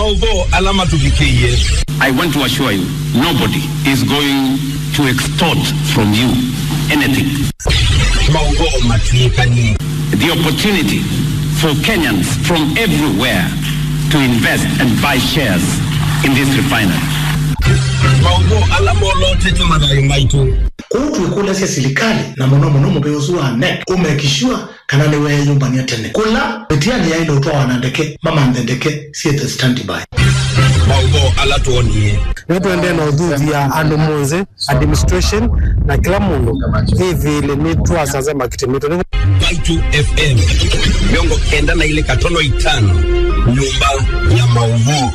maudho alama tuvikie I want to assure you, nobody is going to extort from you anything. maudho matuikanie The opportunity for Kenyans from everywhere to invest and buy shares in this refinery. maudho alama olotete mathayo maitu kuu twikulesya silikali na muno muno muveusu wa nek umekishua kana ni weyumbania tene kula mitiani yaile utwawa na ndeke mamanthe ndeke siethe standby maudho ala tuonie nä twende na uthuvia andå monthe administration na kila mundu vivili nä twacaca makitimito nä Baitu FM miongo kenda na ile katono itano nyumba ya maudho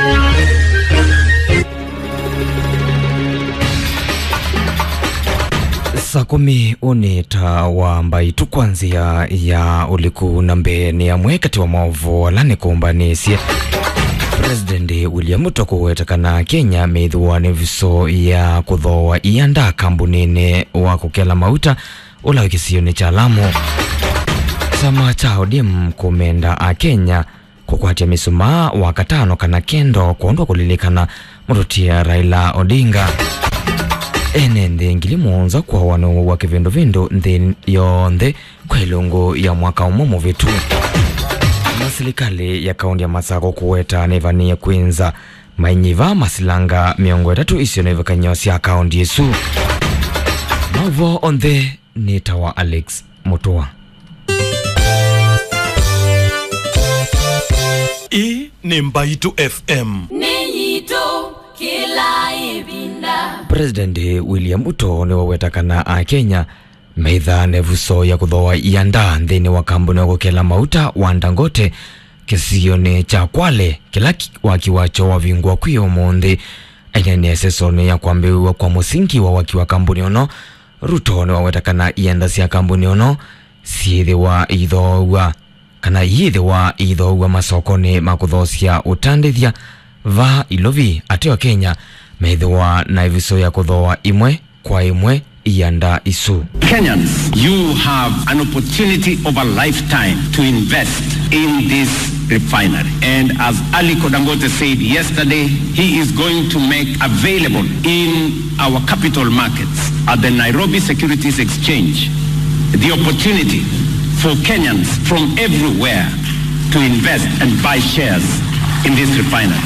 saa kumi unita wa mbaitu kwanzia ya uliku na mbeni amwe kati wa maovu alani kuumbanisye president william ruto kuwetekana kenya meithiwa ni viso ya kuthoa ianda kambunini wa kukela mauta ula kisioni cha lamu chama cha ODM kumenda a Kenya kukwatia misumaa wa katano kana kendo kuondwa kulilikana mututia Raila Odinga ene nthi ngili muonza kwa wanu wa kivindu vindu nthi yonthe kwa ilungu ya mwaka umwe muvitu na serikali ya kaunti ya Masako kuweta nivania kwinza mainyiva masilanga miongo itatu isio nivikanywa sya kaunti isu mavo onthe ni tawa Alex Mutua hii ni mbaitu fm Niyito kila ibinda. president william ruto niwawetakana a kenya meitha nevuso ya kuthoa ianda nthini wa kambuni wa gukela mauta wa ndangote kisioni cha kwale kila ki- waki wacho wavingwa kwi umuthi ainene sesoni ya kwambiwa kwa musingi wa waki wa kambuni ono ruto niwawetakana ianda sya kambuni ono siithiwa ithoua kana yithiwa ithoua masokoni ma kuthosya utandithia va ilovi ateo kenya meithiwa na iviso ya kuthoa imwe kwa imwe ianda isu Kenyans, you have an opportunity of a lifetime to invest in this refinery. And as Ali Kodangote said yesterday, he is going to make available in our capital markets at the Nairobi Securities Exchange the opportunity for Kenyans from everywhere to invest and buy shares in this refinery.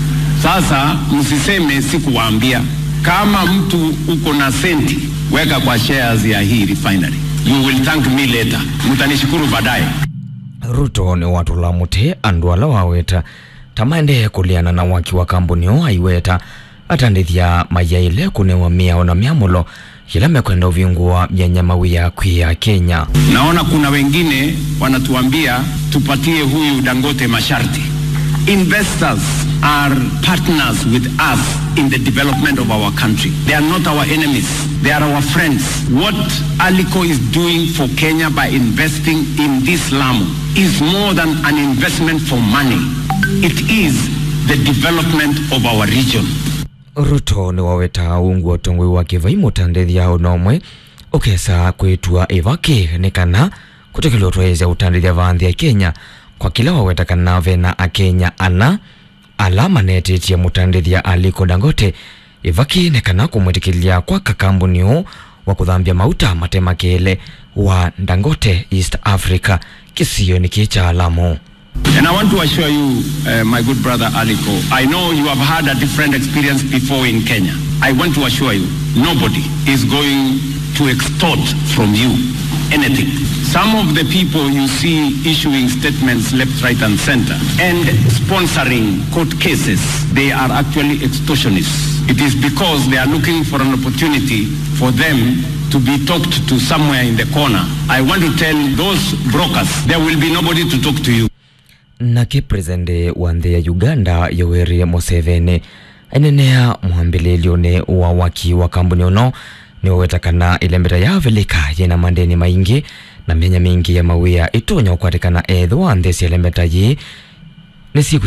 Sasa msiseme sikuwaambia, kama mtu uko na senti weka kwa shares ya hii refinery. You will thank me later. Mtanishukuru baadaye. ruto ni watula muti andu ala waweta tamaendee kuliana na waki wa kambuni o aiweta atandithia mayaile kunewa miao na miamulo yila mekwenda uvingua myanya ya kwi ya kenya Naona kuna wengine wanatuambia tupatie huyu Dangote masharti. Investors are partners with us in the development of our country. They are not our enemies. They are our friends. What Alico is doing for Kenya by investing in this Lamu is more than an investment for money. It is the development of our region. ruto ni waweta ungu utongoi wa kivai mutandithia unomwe ukesa kwitua ivaki ni kana kutekela utwaisya utandithia vanthi ya kenya kwa kila waweta kana vena akenya ana ala manetitie mutandithia aliko dangote ivaki ni kana kumwitikilia kwa kakambuni uu wa kuthambia mauta matemakele wa dangote east africa kisio ni kicha alamu And I want to assure you, uh, my good brother Aliko, I know you have had a different experience before in Kenya. I want to assure you, nobody is going to extort from you anything. Some of the people you see issuing statements left, right, and center and sponsoring court cases, they are actually extortionists. It is because they are looking for an opportunity for them to be talked to somewhere in the corner. I want to tell those brokers, there will be nobody to talk to you. nake presidente wa nthi ya uganda yoweri museveni ainenea mwambililioni wa waki wa kambuni uno niwetakana ilembeta yavilika yina mandeni maingi na myanya mingi ya mawia itunya ukwatikana ethwa nthi cia ilembeta yi ni siku